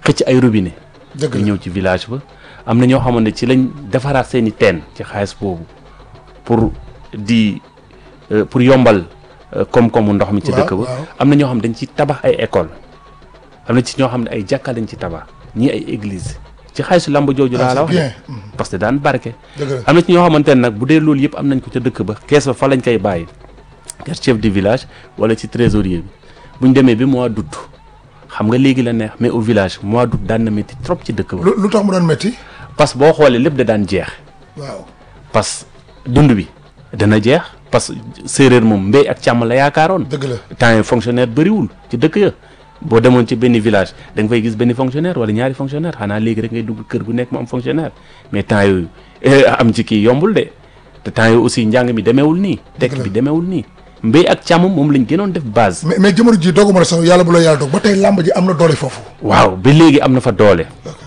xëcc ay robinet dëgg ñu la ñëw ci village ba am na ñoo xamante ci lañ defaraat seen i teen ci xaalis boobu pour di euh, pour yombal euh, koom-koomu ndox mi ci Waaw, dëkk ba waaw. am na ñoo xam dañ ci tabax ay école am na ci ñoo xam ne ay jàkka lañ ci tabax ñii ay église ci xaalisu lamb jooju laa la ah wax c'est de bien Mhm. parce que daan barke dëgg la am na ci ñoo xamante ne nag bu dee loolu yëpp am nañ ko ca dëkk ba kees ba fa lañ koy bàyyi kër chef du village wala ci trésorier bi bu ñu demee bi mois d'août xam nga léegi la neex mais au village mois d'août daan na métti trop ci dëkk ba lu lu tax mu doon métti parce que boo xoolee lépp da daan jeex waaw parce que dund bi dana jeex parce que séeréer moom mbéy ak càmm la yaakaaroon dëgg la temps yi fonctionnaire bëriwul ci dëkk ya boo demoon ci benn village da nga fay gis benn fonctionnaire wala ñaari fonctionnaire xanaa léegi rek ngay dugg kër gu nekk mu am fonctionnaire mais temps yooyu eh, am ci kii yombul de te temps yooyu aussi njàng mi demeewul nii tekk la. bi demeewul nii mbéy ak càmm moom lañ gënoon def base mais mais jamono ji dooguma la sax yàlla bu la yàlla doog ba tey làmb ji am na doole foofu waaw ba léegi am na fa doole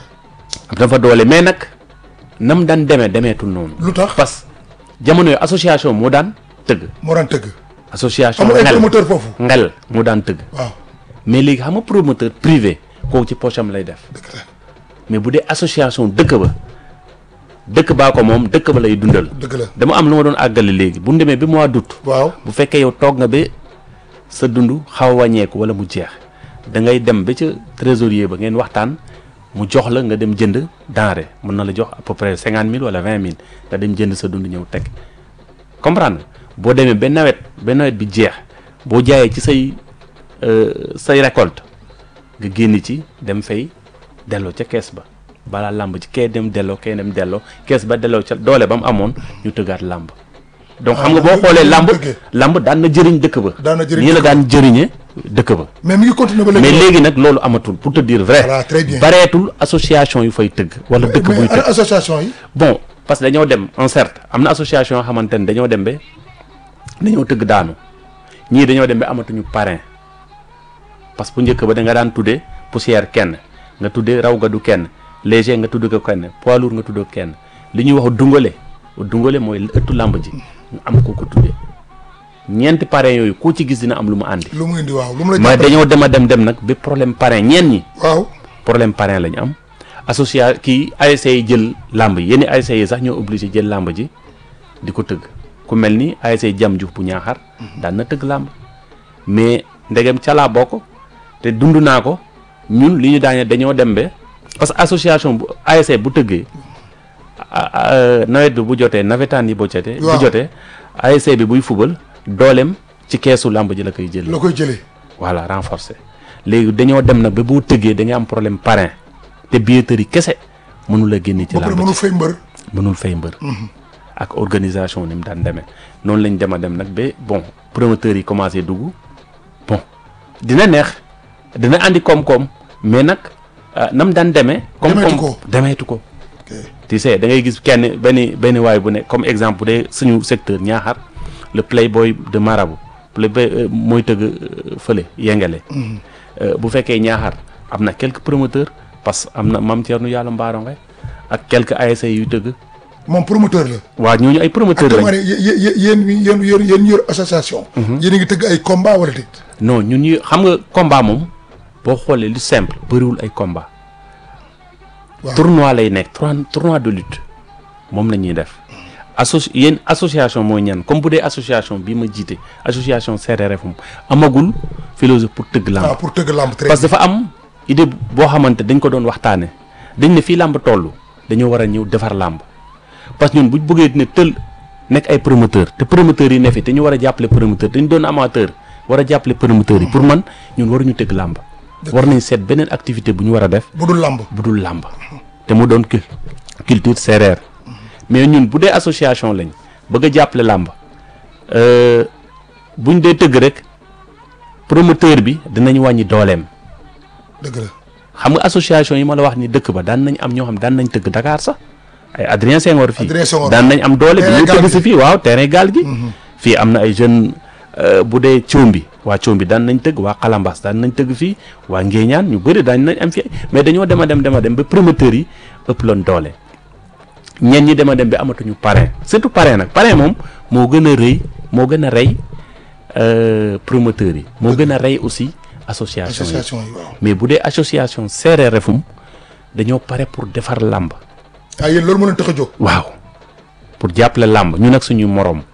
am na fa doole mais nag nam daan demee demeetul noonu lu tax parce que jamono yooyu association moo daan tëgg moo daan tëgg association amul ay ngel promoteur foofu ngel moo daan tëgg waaw mais léegi xam nga promoteur privé kooku ci poche am lay def dëgg la mais bu dee association dëkk ba dëkk baa ko moom dëkk ba lay dundal dëgg la dama am lu ma doon àggale léegi bu ñu demee ba mois d'août waaw bu fekkee yow toog nga ba sa dund xaw a wàññeeku wala mu jeex da ngay dem ba ca trésorier ba ngeen waxtaan mu jox la nga dem jënd denrée mën na la jox à peu près cinquante mille wala vingt mille nga dem jënd sa dund ñëw teg comprendre nga boo demee ba nawet ba nawet bi jeex boo jaayee ci say euh, say récolte nga génn ci dem fay delloo ca kees ba balaa làmb ci kee dem delloo kee dem delloo kees ba delloo ca doole ba mu amoon ñu tëggaat làmb donc xam nga boo xoolee làmb làmb daan na jëriñ dëkk ba Daan na jëriñ nii la dëkk ba. daan jëriñe dëkk ba mais mi ngi continuer ba léegi mais léegi nag loolu amatul pour te dire vrai Voilà, très bien. bareetul association yu fay tëgg wala dëkk buy mais ana tëgg association yi bon parce que dañoo dem en certes am na association yoo xamante ne dañoo dem ba dañoo tëgg daanu ñii dañoo dem ba amatuñu parrain parce que bu njëkk ba da nga daan tuddee poussière kenn nga tuddee raw gadu kenn léger nga tudd ko kenn poids lourd nga tudd ko kenn li ñuy wax dungale dungale mooy ëttu làmb ji nga am ko ko tuddee ñeenti parrain yooyu ku ci gis dina am lu mu àndi lu mu indi waaw lu mu la mais jàppale dañoo dem a dem dem nag ba problème parrain ñeen ñi waaw problème parrain la ñu am association kii ASC yi jël làmb yi yenn ASC yi sax ñoo obligé jël làmb ji di ko tëgg ku mel ni ASC jam juuf bu ñaaxar daan na tëgg làmb mais ndegem ca laa bokk te dund naa ko ñun li ñu daane dañoo dem ba parce que association bu ASC bu tëggee a- a- nawet bi bu jotee nawetaan yi bu jotee bu Waaw. jotee ASC bi buy fubal dooleem ci keesu làmb ji la koy jël la koy jëlee voilà renforcer léegi dañoo dem nag ba boo tëggee da nga am problème parrain te billetterie kese mënul a génne ci ba pare làmb mënu ji fay mbër mënul fay mbër ak organisation ni mu daan demee noonu lañ dem a dem nag ba bon promoteurs yi commencé dugg bon dina neex dina andi koom-koom mais nag ah, nam daan demee Demeetu koom-koom ko. demeetu ko ok tu sais da ngay gis kenn benn benn waay bu ne comme exemple bu dee suñu secteur ñaaxar le playboy de marabout playboy euh, mooy tëgg euh, fële yengale Euh, bu fekkee ñaaxar am na quelques promoteurs parce que am na mam Thierno yàlla mbaaronge ak quelques ASC yu tëgg moom promoteur la waa ñooñu ay promoteurs actuellement lañ ne yé- yé- yéen yéen yéen yéen yor association yéen a ngi tëgg ay combat wala déet non ñun ñu xam nga combat moom boo xoolee lu simple bëriwul ay combat Waaw. tournoi lay nekk tournoi tournoi de lutte moom la ñuy def associ yéen association mooy ñan comme bu dee association bii ma jiite association CRRF moom amagul philosophie pour tëgg lamb ah pour tëgg lamb très parce que dafa am idée boo xamante dañ ko doon waxtaane dañ ne fii làmb toll dañoo war a ñëw defar làmb parce que ñun buñ bëggee ne tël nekk ay promoteur te promoteurs yi ne fi te ñu war a jàppale promoteur dañ doon amateur war a jàppale promoteurs yi pour man ñun waruñu tëgg làmb war nañ seet beneen activité bu ñu war a def bu dul lamb bu dul làmb te mu doon cul culture séeréer mais ñun bu dee association lañ bëgg a jàppale làmb euh, buñ dee tëgg rek promoteur bi dinañ wàññi dooleem dëgg la xam nga association yi ma la wax ni dëkk ba daan nañ am ñoo xam daan nañ tëgg Dakar sax ay Adrien Senghor fii Adrien Senghor. daan nañ am doole bi Terrain ñu gaal tëgg gi. si fii waaw terrain gaal gi fii am na ay jeunes bu dee Coombi waa Coombi daan nañ tëgg waa Kalambas daan nañ tëgg fii waa Ngéeñaan ñu bëri daan nañ am fii mais dañoo dem a dem dem a dem ba promoteurs yi ëpp loon doole ñenn ñi dem a dem ba amatuñu parrain surtout parrain nag parrain moom moo gën a rëy moo gën a rey euh, promoteurs yi moo gën a rey aussi association yi association yi waaw mais bu dee association séeréer refum dañoo pare pour defar làmb ah yéen loolu moo leen tax a jóg waaw pour jàppale làmb ñu nag suñu moroom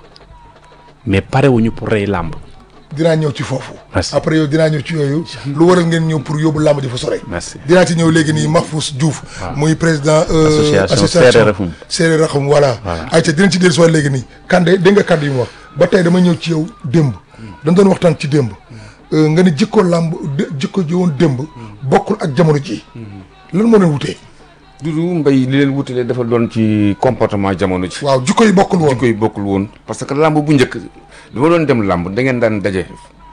mais parewuñu pour rey làmb dinaa ñëw ci foofu Merci. après yow dinaa ñëw ci yooyu lu waral ngeen ñëw pour yóbbu làmb ji fa sore merci dinaa ci ñëw léegi nii Mahfous Diouf muy président euh, Association Séeréer Refum. Séeréer Refum voilà Voilà. ayca dinañ ci dellu si waat léegi nii Kande dégg nga kàddu yi mu wax ba tey dama ñëw ci yow démb dañ doon waxtaan ci démb Euh, nga ne jikko làmb dé- jikko ji woon démb bokkul ak jamono ji lan moo leen wutee Dudu mbay li leen wutalee dafa doon ci comportement jamono ji. waaw jikko yi bokkul woon jikko yi bokkul woon parce que làmb bu njëkk dama doon dem làmb da ngeen daan daje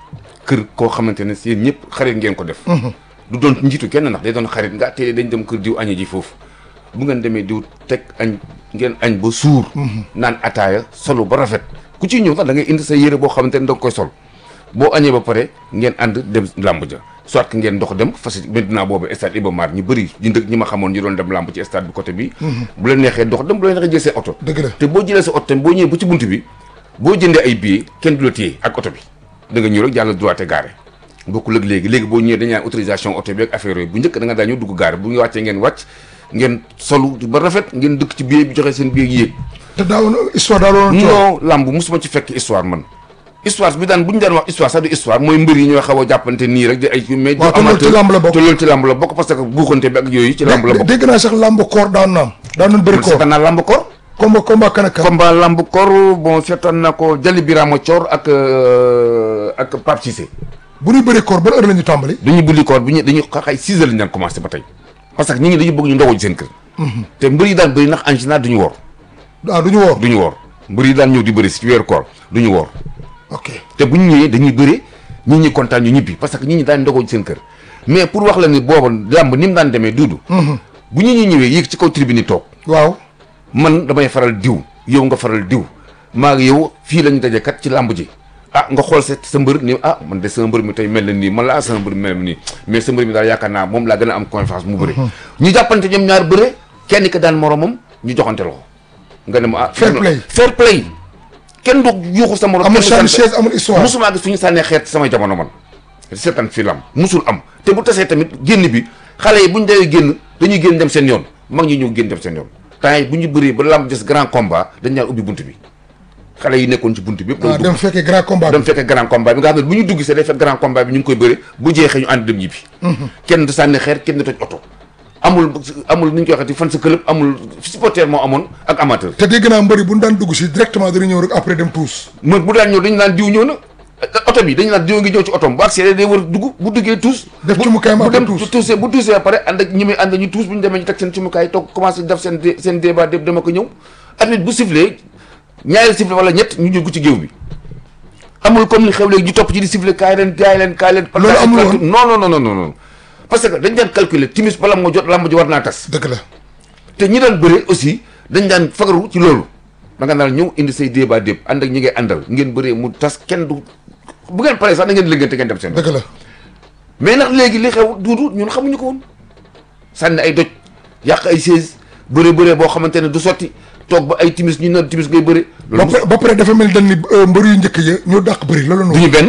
kër koo xamante ne si yéen ñëpp xarit ngeen ko def. du doon njiitu kenn ndax day doon xarit nga tey dañ dem kër diw añi ji foofu bu ngeen demee diw teg añ ngeen añ ba suur. naan ataaya solo ba rafet ku ciy ñëw sax da ngay indi sa yére boo xamante ne da nga koy sol boo añee ba pare ngeen ànd dem làmb ja soit que ngeen dox dem parce que maintenant boobu stade Iba Mar ñu bëri ñu dëkk ñi ma xamoon ñu doon dem làmb ci stade bi côté bi. bu leen neexee dox dem bu leen neexee jël seen oto. dëgg la te boo jëlee sa oto tamit boo ñëwee ba ci bunt bi boo jëndee ay billets kenn du la téye ak oto bi da nga ñëw rek jàll droit te garé bokkul ak léegi léegi boo ñëwee dañu naan autorisation oto bi ak affaire yooyu bu njëkk da nga daa ñëw dugg garé bu ñu wàccee ngeen wàcc ngeen solu ba rafet ngeen dëkk ci billet bi joxe seen billet yéeg te daawoon histoire daawoon coow non lamb musuma ci fekk histoire man histoire bi daan bu ñu daan wax histoire sax du histoire mooy mbër yi ñooy xaw a jàppante nii rek di ay mais Waaw, te loolu ci lamb la bokk. te loolu ci lamb la bokk parce que buuxante bi ak yooyu ci lamb la bokk dégg naa sax làmb koor daan naam daan nañ bëri man koor seetaan naa lamb koor combat combat kan ak kan combat lamb koor bon seetaan na ko Jali Birama Thior ak euh, ak Pape Cissé bu ñuy bëri koor ban heure la ñu tàmbali dañuy bulli koor bi ñu dañuy xaxay 6 heures lañu daan commencé ba tey parce que ñi ngi dañu bëgg ñu ndogoo ci seen kër te mbër yi daan bëri ndax en général duñu woor ah du ñu woor duñu woor mbër yi daan ñëw di bëri si ci weeru koor duñu woor ok te bu ñu ñëwee dañuy bëre ñi ñi kontaan ñu ñibbi parce que ñi ñi daan ndogoo ci seen kër mais pour wax la ni booba làmb ni mu daan demee duudu bu ñu ñi ñëwee yéeg ci kaw tribune yi toog waaw man damay faral diw yow nga faral diw maa ngi yow fii lañu daje kat ci làmb ji ah nga xool sa sa mbër ni ah man de sa mbër mi tey mel na nii man la ah sa mbër mi mel na nii mais sa mbër mi daal yaakaar naa moom laa gën a am confiance mu bëre ñu jàppante ñoom ñaar bëre kenn ki daan moromam ñu joxante loxo nga ne ma ah Fair play. fair play kenn du yuuxu sa morom amul kenn du sànni sant- chaise amul histoire musuma gis fu ñu sànnee xeet sama jamono man seetaan fi lam musul am te bu tasee tamit génn bi xale yi bu ñu dee génn dañuy génn dem seen yoon mag ñi ñëw génn dem seen yoon temps yi bu ñu bëree ba lam des grand combat dañ ñaan ubbi bunt bi xale yi nekkoon ci bunt bi yëpp ah dem fekkee grand combat dem fekkee grand combat bi nga xam ne bu ñu dugg see day fekk grand combat bi ñu ngi koy bëre bu jeexee ñu ànd dem ñibbi kenn du sànni xeer kenn du toj oto amul amul ni ñu koy waxati fan sa club amul supporter moo amoon ak amateur te dégg naa mbëri bu ñu daan dugg si directement dañu ñëw rek après dem tuus mo bu daan ñëw dañu naan diw ñëw na oto bi dañu naan diw ngi ñëw ci otom bu accès day war a dugg bu duggee tuus Def bu- cumukaayam bu après dem tuus. tuusee bu tuusee ba pare ànd ak ñi muy ànd ñu tuus bu ñu demee ñu teg seen cumukaay toog commencé def seen dé- seen débat déb dama ko ñëw arbitre bu sifflé ñaari sifflé wala ñett ñu jóg ci géew bi amul comme li xew léegi ñu topp ci di sifflé kaay leen kaay leen kaay leen Loolu amul woon. non non non non non non parce que dañ daan calculer timis bala moo jot lamb ji war naa tas dëgg la te ñi daan bëre aussi dañ daan fagaru ci loolu da nga naan ñëw indi say débat déb ànd ak ñi ngay àndal ngeen bëree mu tas kenn du bu ngeen paree sax da ngeen liggéeyante ngeen dem seen dëgg la mais nag léegi li xew duudu ñun xamuñu ko woon sànni ay doj yàq ay chaise bëre bëre boo xamante ne du sotti toog ba ay timis ñu ne timis ngay bëre ba loolu pare ba pare dafa mel ni dañ ni euh, mbër yu njëkk ya ñoo dàq bëri loolu du noonu ñu benn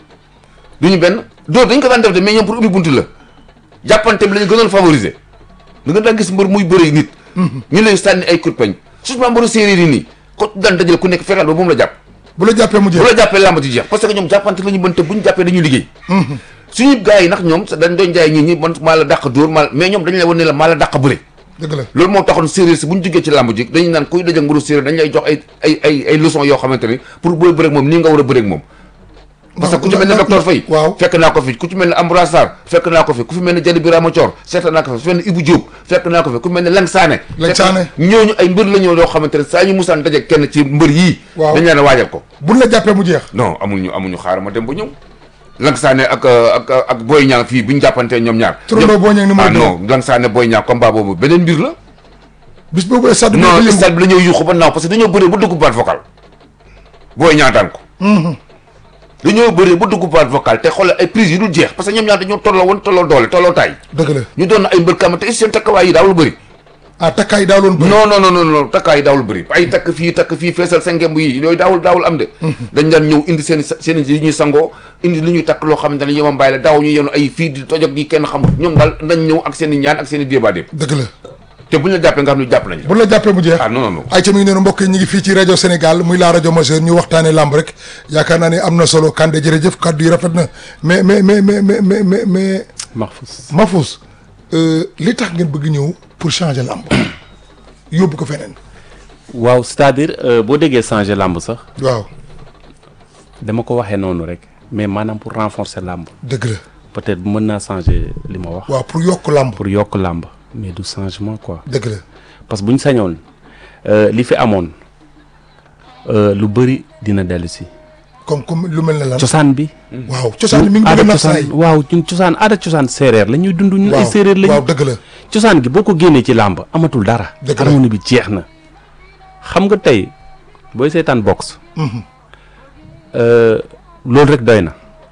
du ñu benn dóor dañ ko daan def de mais ñoom pour ubbi buntu la jàppante bi la ñu gënoon favoriser da nga daan gis mbër muy bëre nit ñu lay sànni ay coup de poing surtout mbëru séeréer yi nii ko daan dajale ku nekk fexeel ba moom la jàpp bu la jàppee mu bu jeex la jàppee làmb ji jeex parce que ñoom jàppante la ñu bënte bu ñu jàppee dañuy liggéey suñu gars yi nag ñoom sa dañ doon jaay ñi ñi man maa la dàq dóor maa mais ñoom dañu la wan ne la maa la dàq bëre dëgg la loolu moo taxoon séeréer si bu ñu duggee ci làmb ji dañu naan kuy dajak mbëru séeréer dañ lay jox ay ay ay ay leçons yoo xamante ni pour booy bëreeg moom nii nga war a bëreeg moom parce que ku ci mel ne ndax- docteur Faye waaw fekk naa ko fi ku ci mel ne Ambroise Sarr fekk naa ko fi ku fi mel ne Jali Birama Thior seeta naa ko fi ku fi mel ne Ibou Diop fekk naa ko fi ku mel ne Lang Sané Lang fekk- Sané. ñooñu ay mbër la ñoo yoo xamante ne saa ñu musaan daje kenn ci mbër yii Waaw. dañ leen a waajal ko buñ la jàppee mu jeex non amuñu amuñu xaar ma dem ba ñëw Lang Sané ak ak ak Boy Niang fii bi ñu jàppantee ñoom ñaar Turandoo Boy Niang numéro ah deux. non Lang Sané Boy Niang combat boobu beneen mbir la bis boobu stade bi non dafa yëngu. stade bi la ñëw yuuxu ba naaw parce que dañoo bëree ba dugg baat vocal Boy Niang daan ko dañoo bëree ba dugg baat vocal te xoolal ay prise yi dul jeex parce que ñoom ñaar dañoo tolloo woon tolloo doole tolloo taay dëgg la ñu doon na ay mbër kam te seen takkawaay yi daawul bëri ah takkaay daa loon bëri non non non non non takkaay daawul bëri ay takk fii takk fii feesal sa ngemb yi yooyu daawul daawul am de dañ daan ñëw indi seen seen li ñuy sangoo indi li ñuy takk loo xamante ne yoma mbaay la daaw ñu yenu ay fii di tojog yi kenn xamul ñoom daal dañ ñëw ak seen i ñaan ak seen i débat déeb dëgg la te buñ la jàppee nga xam ne jàpp nañ la bu la jàppee mu jeex ah non non non ay ca mi ngi noonu mbokk yi ñu ngi fii ci rajo Sénégal muy la rajo majeure ñu waxtaanee làmb rek yaakaar naa ne am na solo Kande jërëjëf kaddu yi rafet na mais mais mais mais mais mais mais mais Mahfous Mahfous euh, li tax ngeen bëgg ñëw pour changer làmb yóbbu ko feneen waaw c'est-à-dire euh, boo déggee changer làmb sax waaw dama ko waxee noonu rek mais maanaam pour renforcer làmb dëgg la peut-être mën naa changer li ma wax waaw pour yokk làmb pour yokk làmb mais du changement quoi dëgg la parce que bu ñu sañoon euh, li fi amoon euh, lu bëri dina dellu si comme comme lu mel ne lan cosaan bi waaw cosaan mi ngi bëgg aada a nax cosaan saay waaw ñun cosaan aada cosaan séeréer la ñuy dund ñun ay waaw séeréer lañu waaw dëgg la cosaan gi boo ko génnee ci làmb amatul dara Dëgg la. harmonie bi jeex na xam nga tey booy seetaan boxe euh, loolu rek doy na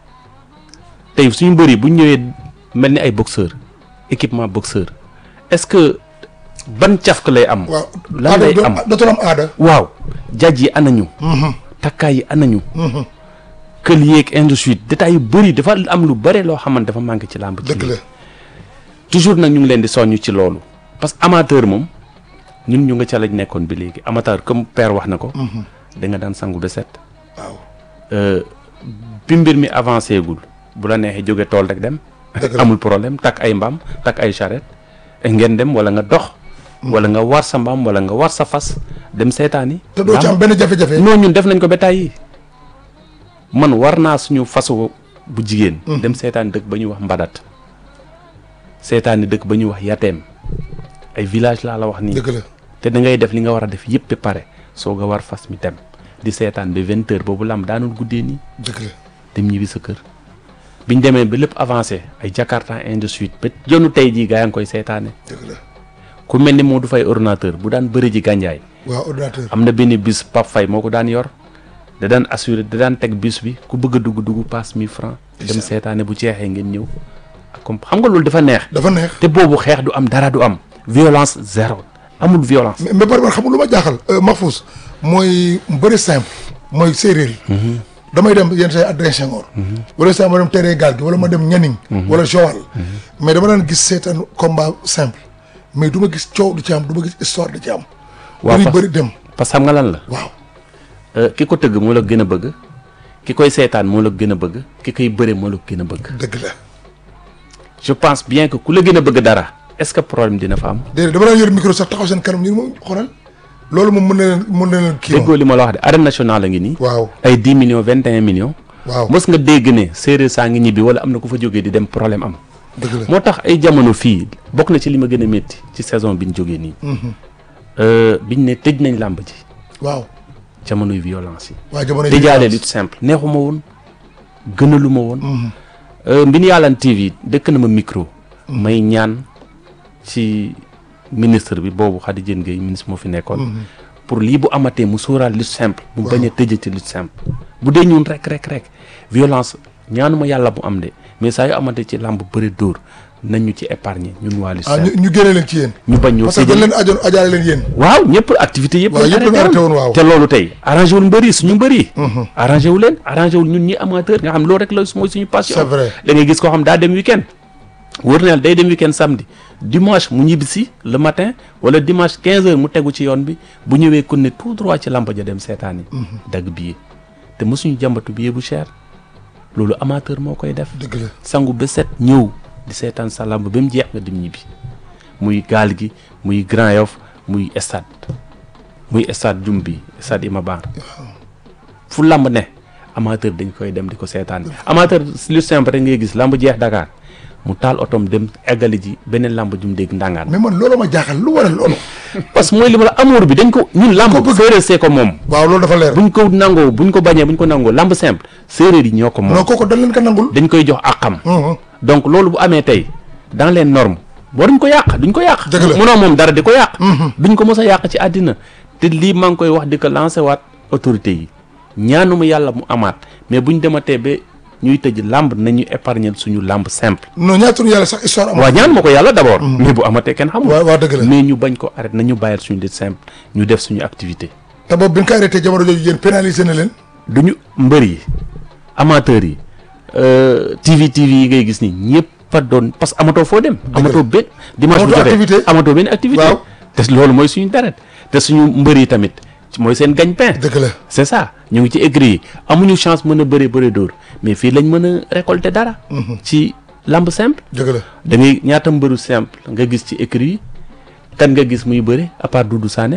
tey suñu mbëri bu ñu ñëwee mel ni ay boxeur équipement boxeur est-ce que ban cafka lay am waaw lan aada lay do- am dootul am aada waaw jaj yi anañu takkaay yi anañu kël yeeg ainsi de suite détails yu bëri dafa am lu bëre loo xamante dafa manqué ci làmb ci dëgg la toujours nag ñu ngi leen di soññ ci loolu parce que amateur moom ñun ñu nga ca lañ nekkoon bi léegi amateur comme père wax na ko da nga daan sangu ba set waaw Euh, bi mbir mi avancé gul bu la neexee jóge tool rek dem Dëgg la. amul problème takk ay mbaam takk ay charrette ngeen dem wala nga dox wala nga war sa mbaam wala nga war sa fas dem seetaani te doo ci am benn jafe-jafe non ñun def nañ ko ba tàyyi man war naa suñu fasu bu jigéen dem seetaani dëkk ba ñuy wax mbadat seetaani dëkk ba ñuy wax yateem ay village laa la wax nii dëgg la te da ngay def li nga war a def yëpp ba pare soog a war fas mi dem di seetaan ba vingt heures boobu lam daanul guddee nii dëgg la dem ñibbi sa kër biñ demee ba lépp avancé ay jakarta ainsi de suite ba jonu tey jii gaa yaa ngi koy seetaane dëgg la ku mel ni moo du fay ordinateur bu daan bëri ji gànjaay waaw ordinateur am na benn bis Pape Faye moo ko daan yor da daan assuré da daan teg bis bi ku bëgg a dugg dugg passe 1000 francs dem seetaane bu jeexee ngeen ñëw ak comme xam nga loolu dafa neex dafa neex te boobu xeex du am dara du am violence zéro amul violence mais mais par man xam nga lu ma jaaxal Mahfous mooy bëri simple mooy séeréer yi damay dem yenn say Adrien Senghor wala saa ma dem terrain gaal gi wala ma dem Nianing wala Joal mais dama daan gis seetaan combat simple mais du ma gis coow du ci am du ma gis histoire du ci am Waaw, bëri parce- bëri dem parce que xam nga lan la waaw Euh, ki ko tëgg moo la gën a bëgg ki koy seetaan moo la gën a bëgg ki koy bëre moo la gën a bëgg dëgg la je pense bien que ku la gën a bëgg dara est-ce que problème dina fa am déedéet dama daan yor micro sax taxaw seen kanam ñu ne ma xoolal loolu moom mën na leen mën na leen kii déggoo moom li ma la wax de arène nationale a ngi nii waaw ay 10 millions 21 millions waaw mës nga dégg ne séeréer saa ngi ñibbi wala am na ku fa jógee di dem problème am dëgg la moo tax ay jamono fii bokk na ci li ma gën a métti ci saison bi ñu jógee nii Euh, biñ ne tëj nañ làmb ji waaw jamonoy violence yi waa jamono tëjaale lutte simple neexuma woon gënalu ma woon Euh, Mbine Yàllaan TV dëkk na ma micro may ñaan ci ministre bi boobu Khady Diène Gaye ministre moo fi nekkoon pour lii bu amatee mu sóoraal lutte simple mu bañ a tëjati lutte simple bu dee ñun rek rek rek violence ñaanuma yàlla mu am de mais saa yu amatee ci làmb bëri dóor nañ ñu ci épargner ñun waa lutte ah ñu simple ñu génne leen ci yéen ñu bañ ñoo parce que dañ tëjal leen ajoon ajaale leen yéen waaw ñëpp activité yëpp waaw, lañ yëpp lañ arrêté woon, waaw. te loolu tey arrangé wul mbëri suñu mbëri arrangé wu leen arrangé wul ñun ñi amateur nga xam loolu rek la mooy suñu passion C'est vrai. da ngay gis koo xam daa dem week-end wër na yàlla day dem week-end samedi dimanche mu ñibbi si le matin wala dimanche 15 heures mu tegu ci yoon bi bu ñëwee kon ne tout droit ci lampa ja dem seetaan yi dagg billet te mosuñu jàmbatu billet bu cher loolu amateur moo koy def dëgg la sangu ba set ñëw di seetaan sa lamb ba mu jeex nga dem ñibbi muy gaal gi muy Grand Yoff muy stade muy stade jum bi stade Iba Mar fu lamb ne amateur dañ koy dem di ko seetaan amateur lu simple rek ngay gis lamb jeex Dakar mu taal otom dem eggali ji beneen lamb jum dégg ndàngaan mais man loolu ma jaaxal lu waral loolu parce que mooy li ma la amour bi dañ ko ñun lamb séeréer see ko moom waaw loolu dafa leer buñ ko nangoo buñ ko bañee buñ ko nangoo lamb simple séeréer yi ñoo ko moom non kooku dañ leen ko nangul dañ koy jox àqam Mhm. donc loolu bu amee tey dans les normes waruñ ko yàq duñ ko yàq Dëgg la. munoo moom dara di ko yàq duñ ko mos a yàq ci àddina te lii maa ngi koy wax di ko lancé waat autorité yi ñaanuma yàlla mu amaat mais buñ dematee ba ñuy tëj làmb nañu épargner suñu làmb simple. non ñaatuñu yàlla sax histoire am. waaw ñaan ma ko yàlla d'abord. mais bu amatee kenn xamul. waaw waaw dëgg la mais ñu bañ ko arrêté nañu bàyyil suñu lutte simple ñu def suñu activité. te boobu bi ñu ko arrêté jamono jooju yéen pénalisé na leen. duñu mbër yi amateurs yi TV TV yi ngay gis ni ñëpp a doon parce que amatoo foo dem. amatoo benn dimanche bu Amatoo jotee activité. amatoo benn activité. Waaw. te loolu mooy suñu deret te suñu mbër yi tamit mooy seen gagne-pain. dëgg la c'est ça ñu ngi ci écrit yi amuñu chance mën a bëre bëre dóor mais fii lañ mën a récolter dara. ci lamb simple. dëgg la da ngay ñaata mbëru simple nga gis ci écrit yi kan nga gis muy bëre à part Doudou Sané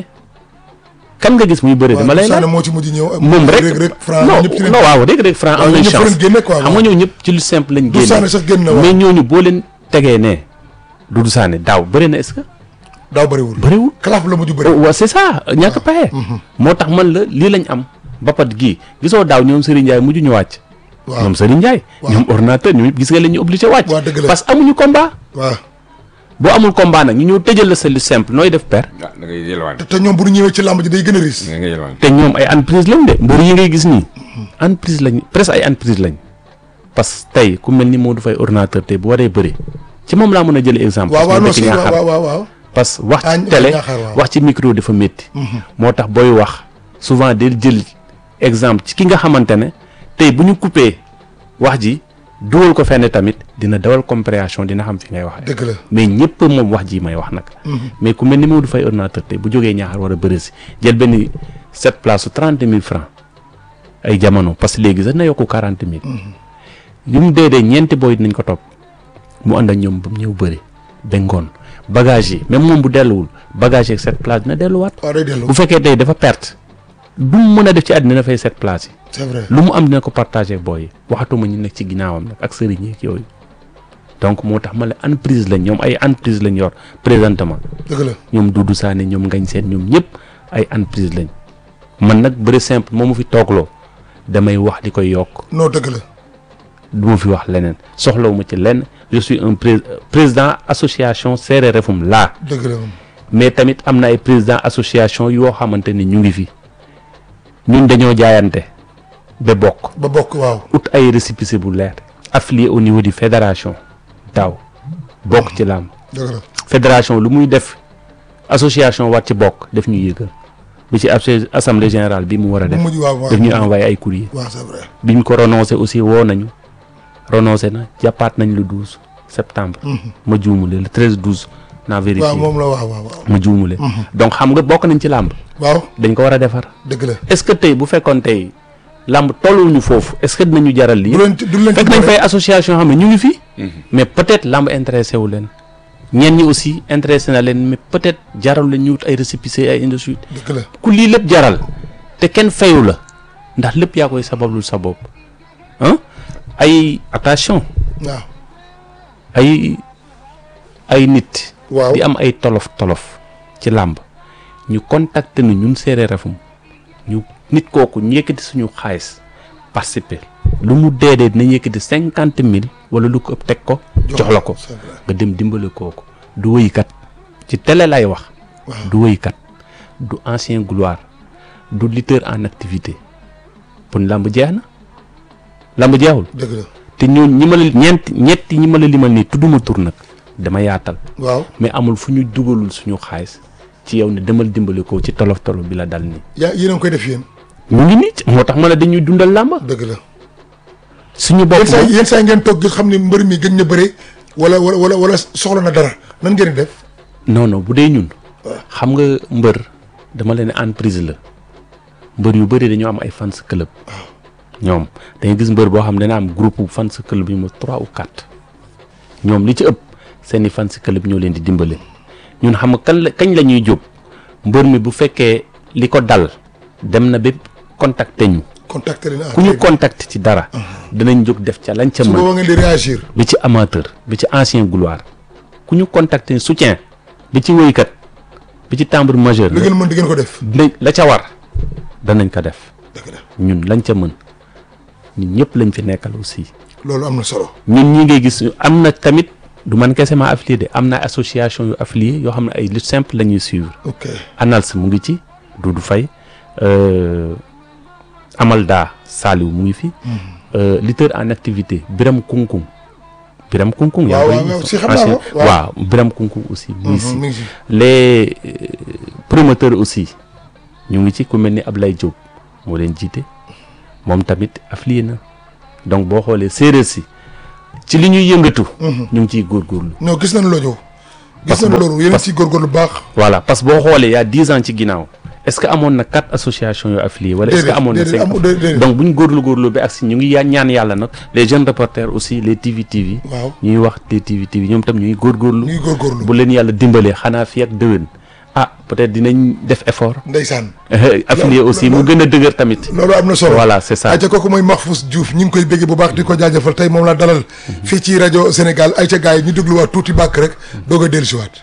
kan nga gis muy bëre dama lay Sané laaj moo ci mujj ñëw. moom rek rek rek franc non ñëpp ci leen. non waaw rek rek franc am waaw nañ ñëpp chance leen génne quoi, xam nga ñoo ñëpp ci lu simple lañ Doudou Sané génne sax génn na waaw. mais ñooñu boo leen tegee ne Doudou Sané daaw bëri na est-ce que daaw bëriwul. bëriwul kalaaf la mujj bëri. waaw c'est ça ñàkk paye moo tax man la lii lañ am bapat gii gisoo daaw ñoom Serigne Ndiaye mujj ñu wàcc waaw ñoom Serigne Ndiaye Waaw. ñoom ordinateur ñoom yëpp gis nga leen ñu obligé wàcc waaw dëgg la. parce que amuñu combat waaw boo amul combat nag ñu ñëw tëjal la sa lu simple nooy def per ah da ngay yelwaan te te ñoom bu ñu ñëwee ci làmb ji day gën a risque. da ngay yelwaan te ñoom ay entreprise lañ de mbër yi ngay gis nii entreprise lañ presque ay entreprise lañ parce que tey ku mel ni Modou Faye ordinateur tey bu waree bëri ci moom laa mën a jëlee exemple waaw waaw non parce que si dëkk waaw Ñaaxar waaw waaw. parce que wax Ah, ci ñu- télé Ñaaxar, waaw. wax ci micro dafa métti moo tax booy wax souvent del jël exemple ci ki nga xamante ne tey bu ñu coupé wax ji dugal ko fenn tamit dina dawal compréhension dina xam fi ngay waxee dëgg la. mais ñëpp moom wax ji may wax nag mais ku mel ni Modou Faye ordinateur tey bu jógee ñaaxar war a bëri si jël benn sept place su trente mille francs ay jamono parce que léegi sax na yokku quarante mille yu mu dee dee ñeenti booy dinañ ko topp mu ànd ak ñoom ba mu ñëw bëri ba ngoon bagage yi même moom bu delluwul bagage yeeg sept place dina delluwaat waaw day dellu. bu fekkee tey dafa perte du mu mën a def ci àddina dafay sept place yi c'est vrai. lu mu am dina ko partagé ak booy yi waxatuma ñu nekk ci ginnaawam nag ak sëriñ yi ak yooyu donc moo tax ma la entreprise lañ ñoom ay entreprise lañ yor présentement dëgg la. ñoom Doudou Sané ñoom Ngañ Seen ñoom ñëpp ay entreprise lañ man nag bëri simple moo ma fi toogloo damay wax di koy yokk non dëgg la. du ma fi wax leneen soxlawuma ci lenn je suis un pré- président association Seereer Refum laa dëgg la moom. mais tamit am na ay président association yoo xamante ni ñu ngi fi ñun dañoo jaayante ba bokk ba bokk waaw. ut ay récépissé bu leer affilié au niveau du fédération daaw bokk ci làmb dëgg la. fédération lu muy def association war ci bokk def ñu yëgal bi ci abse- assemblée générale bi mu war a bu def mujj waaw waaw. def ñu envoyé ay courrier waaw c'est vrai. biñ ko renoncé aussi woo nañu renoncé na jàppaat nañ le 12 septembre ma juumule le 13 12 naa vérifié waaw moom la waaw waaw waaw. ma juumule donc xam nga bokk nañ ci làmb waaw dañ ko war a defar dëgg la. est-ce que tey bu fekkoon tey làmb tolluñu foofu est-ce que dinañu jaral lii du leen ci du leen ci fekk nañ boole. fay association yoo xam ne ñu ngi fi mais peut-être làmb intéressé wu leen ñenn ñi aussi intéressé na leen mais peut-être jaral leen ñu wut ay récépissé ay industrie dëgg la. ku lii lépp jaral te kenn fayu la ndax lépp yaa koy sabablul sa bopp ah ay attention waaw. ay ay nit waaw. di am ay tolof tolof ci làmb ñu contacter nu ñun Seereer Refum ñu nit kooku ñu yëkkati suñu xaalis participer lu mu dee dee dinañ yëkkati cinquante mille wala lu ko ëpp teg ko jox la ko c'est vrai. nga dem dimbale kooku du wëykat ci télé lay wax waaw. du wëykat du ancien gloire du lutteur en activité pour làmb jeex na làmb jeexul dëgg la. te ñoo ñi ma la ñeent ñetti ñi ma la limal nii tudduma tur nag dama yaatal waaw. mais amul fu ñu dugalul suñu xaalis ci yow ne demal dimbali ko ci tolof tolof bi la dal nii yaa yéen a ngi koy def yéen. mu ngi nii moo tax ma ne dañuy dundal làmb dëgg la. suñu bopp yenn saa moom yenn saa ngeen toog gis xam ne mbër mi gën na bëre wala wala wala wala soxla na dara nan ngeen di def. non non bu dee ñun xam nga mbër dama leen entreprise la mbër yu bëri dañoo am ay fans club ñoom dañuy gis mbër boo xam ne dana am groupe fans club yu mu trois ou quatre ñoom li ci ëpp seeni fans club ñoo leen di dimbale ñun xam nga kan la kañ la ñuy jóg mbër mi bu fekkee li ko dal dem na ba contacter ñu contacter leen. ah ku ñu très bien. contacter ci dara danañ jóg def ca lañ ca su mën boobaa ngeen di réagir. bi ci amateur bi ci ancien gloire ku ñu contacter soutien bi ci woykat bi ci timbre majeur li ngeen mën di ngeen ko def. dinañ la ca war danañ ko def dëgg la ñun lañ ca mën ñun ñëpp lañ fi nekkal aussi loolu am na solo. ñun ñi ngay gis am na tamit du man kese maa affilié de am na association yu affilié yoo xam ne ay lutte simple la ñuy suivre ok ANALS mu ngi ci Doudou Faye euh, Amalda Saliou mu ngi fi euh, lutteur en activité Biram Kunkung Biram Kunkung yaa Waaw, ngi waaw, koy- waaw, si xam naa ko, waaw. waaw Biram Kunkung aussi mu ngi si mi ngi si les euh, promoteurs aussi ñu ngi ci ku mel ni Ablaye Diop moo leen jiite moom tamit affilié na donc boo xoolee séeréer si ci li ñuy yëngatu. ñu ngi ciy góorgóorlu. non gis nañ loolu gis Parce que nañ bo- loolu yéen a ciy góorgóorlu bu baax voilà parce que boo xoolee y a dix ans ci ginnaaw est-ce que amoon na quatre associations yoo affiliées wala est-ce que Déedéet, amoon na déedéet, cinq amu- déedéet, déedéet. donc bu ñu góorlu góorlu ba agsi ñu ngi ya- ñaan yàlla nag les jeunes reporters aussi les TV TV waaw ñuy wax les TV TV ñoom tam ñuy góorgóorlu ñuy góorgóorlu bu leen yàlla dimbalee xanaa fi ak déwén ah peut-être dinañ def effort ndeysaan affilié aussi mu gën a dëgër tamit loolu am na solo voilà c'est ça ayca kooku mooy Mahfous Diouf ñu ngi koy bégge bu baax di ko jaajëfal tey moom laa dalal fii ci rajo Sénégal ayca gars yi ñu dégluwaat tuuti bàkk rek doog a dellusiwaat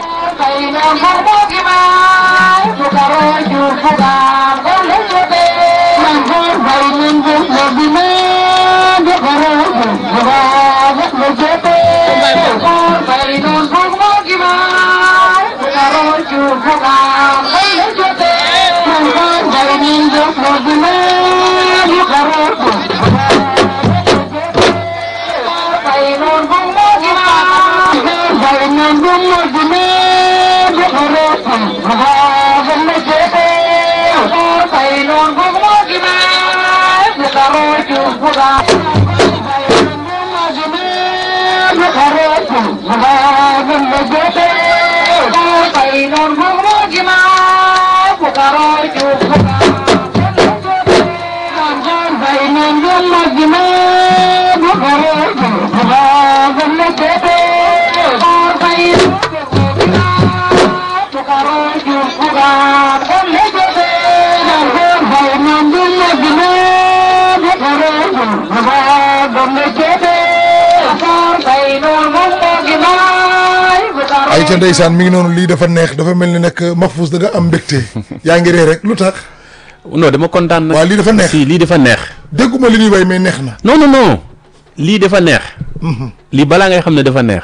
ayca ndeysaan mi ngi noonu lii dafa neex dafa mel ni nag Mahfous da nga am mbégte yaa ngi ree rek lu tax non dama kontaan nag waaw lii dafa neex si lii dafa neex dégguma li ñuy way mais neex na non non non lii dafa neex lii balaa ngay xam ne dafa neex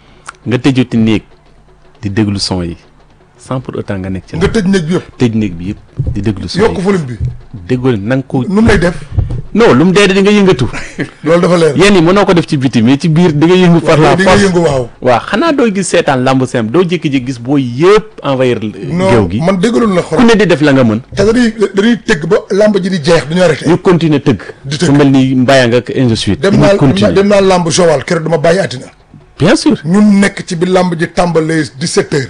nga tëjuti néeg di déglu son yi sans pour autant nga nekk ci nga tëj néeg bi yëpp tëj néeg bi yëpp di déglu son yokk yi volume bi déggoo na nga ko nu mu lay def non lu mu dee di nga yëngatu loolu dafa leer yéen yi mënoo ko def ci biti mais ci biir di nga yëngu par la di nga force yëngu waaw waaw xanaa doo gis seetaan lamb simple doo jékki-jékki gis boo yëpp envahir géew non gi man déggaloon la ku xol ne di def la nga mën te dañuy dañuy tëgg ba làmb ji di jeex duñu arrêté ñu continuer tëgg Di tëgg. su mel ni mbayang ak ainsi de suite dem ñu naa continuer dem naa làmb Joal keroog dama bàyyi àddina bien sûr ñun nekk ci bi làmb ji tàmbalee 17 heures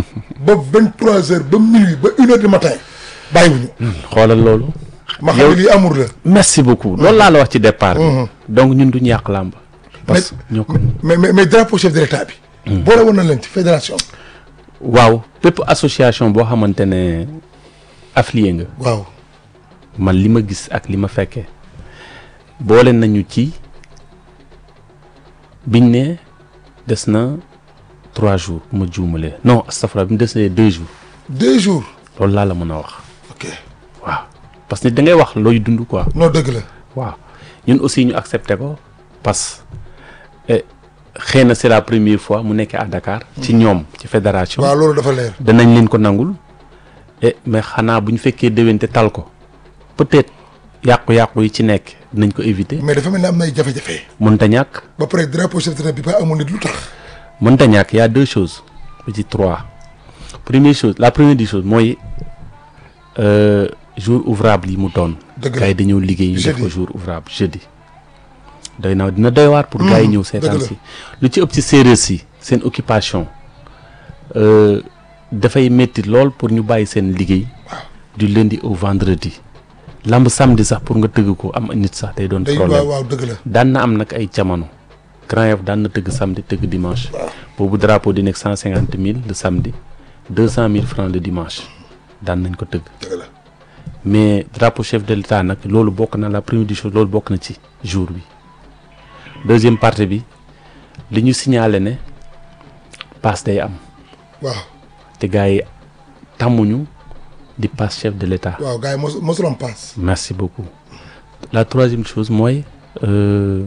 ba 23 heures ba minuit ba une heure du matin bàyyiwuñu xoolal loolu ma xam ne lii amour la merci beaucoup loolu laa la wax ci départ bi donc ñun duñu yàq làmb parce que ñoo ko mais mais mais drapeau chef de l'état bi boole woon na leen ci fédération waaw bépp association boo xamante ne affilié nga waaw man li ma gis ak li ma fekkee boole nañu ci biñ ne des na trois jours bu ma juumalee non astafurlah bi mu des na deux jours deux jours loolu laa la mën a wax ok waaw parce que da ngay wax looy dund quoi non dëgg la waaw ñun aussi ñu accepté ko parce que xëy na c'est la première fois mu nekkee à Dakar ci ñoom ci fédération waaw loolu dafa leer danañ leen ko nangul et mais xanaa bu ñu fekkee déwénte tal ko peut-être yàqu-yàqu yi ci nekk dinañ ko éviter mais dafa mel ne am na ay jafe-jafe mënta ñàkk ba pare drapeau chef de l'état bi ba amul nit lu tax mënta ñàkk y a deux choses ba ci trois première chose la première des choses mooy euh, jour ouvrable yi mu doon Dëgg la. gars yi dañoo liggéey ñu def ko Jeudi. jour ouvrable jeudi doy na dina doy waar pour gars yi ñëw seetaan dëgg la. si lu ci ëpp ci séeréer si seen occupation euh, dafay métti lool pour ñu bàyyi seen liggéey du lundi au vendredi lamb samedi sax pour nga tëgg ko am nit sax day doon day problème waaw waaw dëgg la daan na am nag ay jamono Grand Yoff daan na tëgg samedi tëgg dimanche boobu drapeau di nekk cent cinquante mille le samedi deux cent mille francs le dimanche daan nañ ko tëgg dëgg la mais drapeau chef de l'état nag loolu bokk na la première des choses loolu bokk na ci jour bi deuxième partie bi li ñu signalé ne passe day am waaw te gars yi tàmmuñu di passe chef de l'état waaw gars yi mos mosul am paas merci beaucoup la troisième chose mooy euh,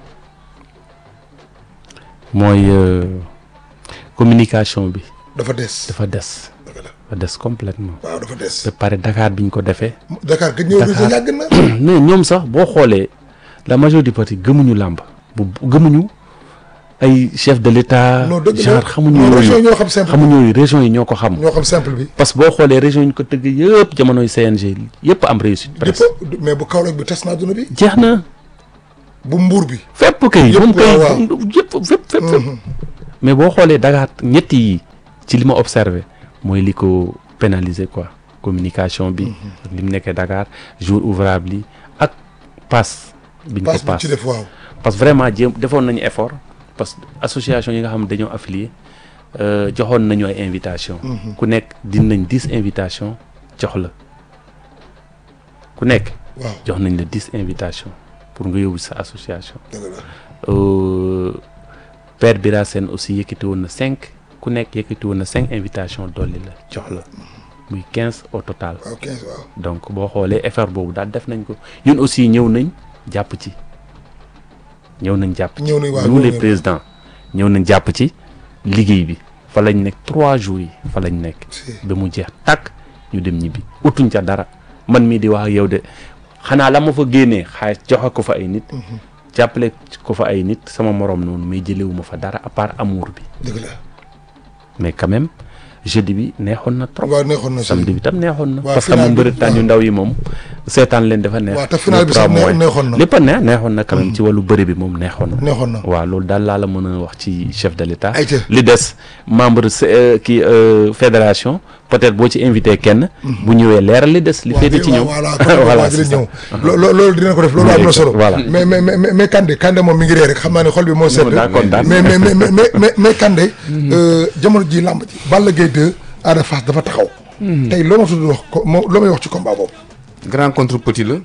mooy euh, communication bi dafa des dafa des dëgg la dafa des complètement waaw dafa des ba pare Dakar bi ñu ko defee Dakar gëj ñëw bi sa Dakar. yàgg na non ñoom sax boo xoolee la majorité du parti gëmuñu làmb bu gëmuñu ay chef de l'état non dëgg la genre xamuñu non région yi yooyu ñoo xam simple xamuñu yooyu région yi ñoo ko xam ñoo xam simple bi parce que boo xoolee région yi ñu ko tëgg yëpp jamonoy CNG yëpp am réussite presque yëpp mais bu Kaolack bi tas na adduna bi jeex na bu Mbuur bi fépp kay Yëpp moom kay waaw, waaw. yëpp fépp fépp fépp mais boo xoolee Dakar ñetti yi ci li ma observé mooy li ko pénaliser quoi communication bi ak li mu nekkee Dakar jour ouvrable yi ak passe biñ ko passe bi passe ci def waaw parce que vraiment jéem defoon nañu effort parce que association yi nga xam ne dañoo affilié euh, joxoon nañu ay invitation ku nekk dinañ dix invitation jox la ku nekk waaw jox nañ la dix invitation pour nga yóbbu sa association dëgg la Euh, Père Bira Sène aussi yëkkati woon na cinq ku nekk yëkkati woon na cinq invitation dolli la jox la muy quinze au total waaw 15 waaw donc boo xoolee effort boobu daal def nañ ko ñun aussi ñëw nañ jàpp ci ñëw nañ jàpp ci ñëw nañ waaw nous ñëw les nañ. présidents ñëw nañ jàpp ci liggéey bi fa lañ nekk trois jours yi fa lañ nekk Si. ba mu jeex tàkk ñu dem ñibbi utuñ ca dara man mii di wax ak yow de xanaa la ma fa génnee xaalis joxe ko fa ay nit jàppale ko fa ay nit sama morom noonu mais jëlewu ma fa dara à part amour bi dëgg la mais quand même jeudi bi neexoon na trop waaw neexoon na si samedi bi tam neexoon na waaw, parce que final moom bi, bëritaan yu waaw. ndaw yi moom seetaan leen dafa neex waaw te final bi les sax trois nee- mois. neexoon na. lépp a neex neexoon na quand même ci wàllu bëri bi moom neexoon na neexoon na waaw loolu daal laa la mën a wax ci chef de l'état Ayca. li des membre se- euh, kii euh, fédération peut-être boo ci invité kenn bu ñëwee leeral li des li féete ci ñëw voilà kon voilà dina c'est ça. ñëw lo- lo- loolu dinañ ko def loolu am na solo Voilà. mais mais mais mais Kandé Kandé moom mi ngi ree rek xam naa ne xol bi moo sedd daa kontaan. mais mais mais mais mais mais Kandé euh, jamono ji làmb ji Balla Gaye 2 Ada Fass dafa taxaw tey loo ma tudd wax ko moo loo may wax ci combat boobu grand contre petit la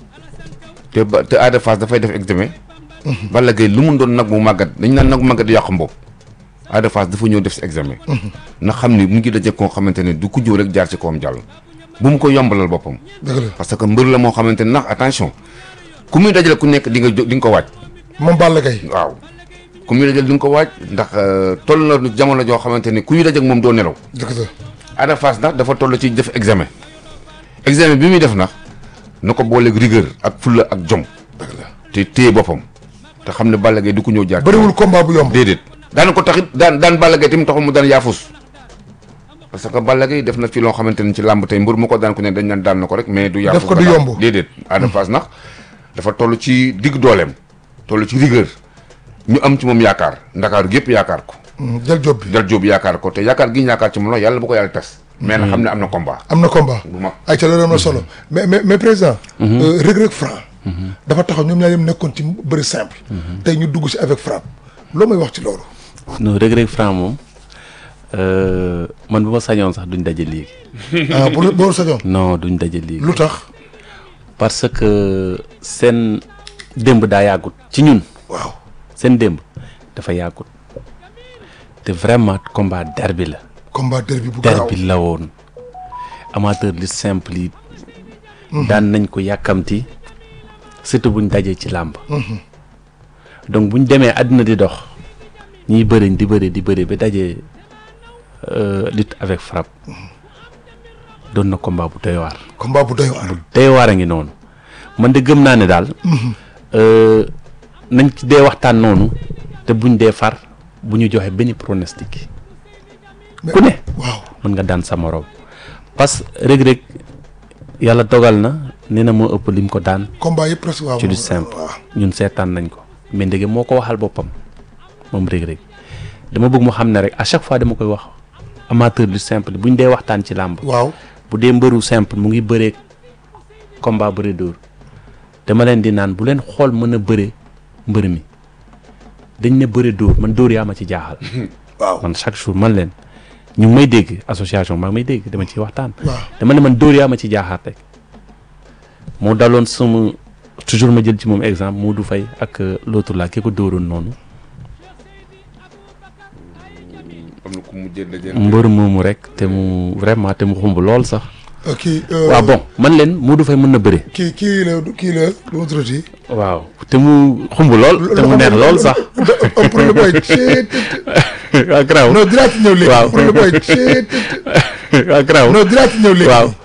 te ba te Ada Fass dafay def examen. Balla Gaye lu mu doon nag mu màggat dañ naan nag mu màggat di yàq mbopp. Ada Fass dafa ñëw def si examen. na xam ni mu ngi daje koo xamante ne du ku jóg rek jaar ci kawam jàll. bu mu ko yombalal boppam. dëgg la parce que mbër la moo xamante ne ndax attention ku muy dajale ku nekk di nga jó di nga ko waaj. moom Balla Gaye waaw ku muy dajale di nga ko waaj ndax euh, toll na jamono joo xamante ne ku ñuy daje ak moom doo nelaw. dëgg la Ada Fass nag dafa toll ci def examen examen bi muy def nag na ko booleeg rigueur ak fulla ak jom dëgg la te téye boppam te xam ne Balla Gaye du ko ñëw jaar bëriwul combat bu yomb déedéet daan ko taxit daan daan Balla Gaye tamit taxul mu daan yaafus parce que Balla Gaye def na fi loo xamante ne ci làmb tey mbër mu ko daan ku ne dañ naan daan na ko rek mais du yaafus Def ko ba du daan. yomb. déedéet Ada Fass nag dafa toll ci digg dooleem toll ci rigueur ñu am ci moom yaakaar ndakaaru gépp yaakaar ko Hmm, jël job bi dal jóob yaakaar ko te yaakaar gi ñu yaakaar ci moom la yàlla bu ko yàlla tas mais na xam ne am na combat am na combat bu mag ay ca loolu am na solo mais mais mais président euh, Reug Reug Franc dafa taxaw ñoom ñaar yëpp nekkoon ci bëri simple tey ñu dugg si avec frappe loo may wax ci loolu non Reug Reug Franc moom euh, man bu ma sañoon sax duñ daje léegi ah bu boo sañoon non duñ daje léegi lu tax parce que seen démb daa yàggut ci ñun waaw seen démb dafa yàggut te vraiment combat derby la combat derby bu garaaw derby la woon amateur li simple yi daan nañ ko yàkkamti surtout buñ dajee ci làmb donc buñ demee àddina di dox ñiy bëriñ di bëri di bëri ba dajee euh, lutte avec frappe doon na combat bu doy waar combat bu doy waar doy waar a ngi noonu man de gëm naa ne daal euh, nañ ci dee waxtaan noonu te buñ dee far bu ñu joxe benn pronostic Mais- ku ne waaw mën nga daan sa morom parce que Reug Reug yàlla dogal na nee na moo ëpp lim ko daan combat yëpp presque waaw ci lu simple waaw ñun seetaan nañ ko mais ndege moo ko waxal boppam moom Reug Reug dama bëgg mu xam ne rek à chaque fois dama koy wax amateur du simple buñ dee waxtaan ci làmb waaw bu dee mbëru simple mu ngi bëree combat bëre dóor dama leen di naan bu leen xool mën a bëre mbër mi dañ ne bëre dóor man dóor yaa ma ci jaaxal waaw man chaque jour man leen ñu ngi may dégg association maa ngi may dégg dama ciy waxtaan waaw dama ne man dóor yaa ma ci jaaxaar rek moo daloon sama toujours ma jël ci moom exemple Modou Faye ak euh, l'autre là ki ko dóoroon noonu am na ku mu jël dajeel mbër moomu rek te mu vraiment te mu xumb lool sax Euh, kii euh, waaw bon man leen Modou Faye mën na bëre kii kii la kii la lu ma tuddati waaw te mu xumb lool te mu neex lool sax un problème booy ceet waaw garaaw non dinaa ci ñëw léegi Waaw. un problème booy ceet waaw garaaw non dinaa ci ñëw léegi waaw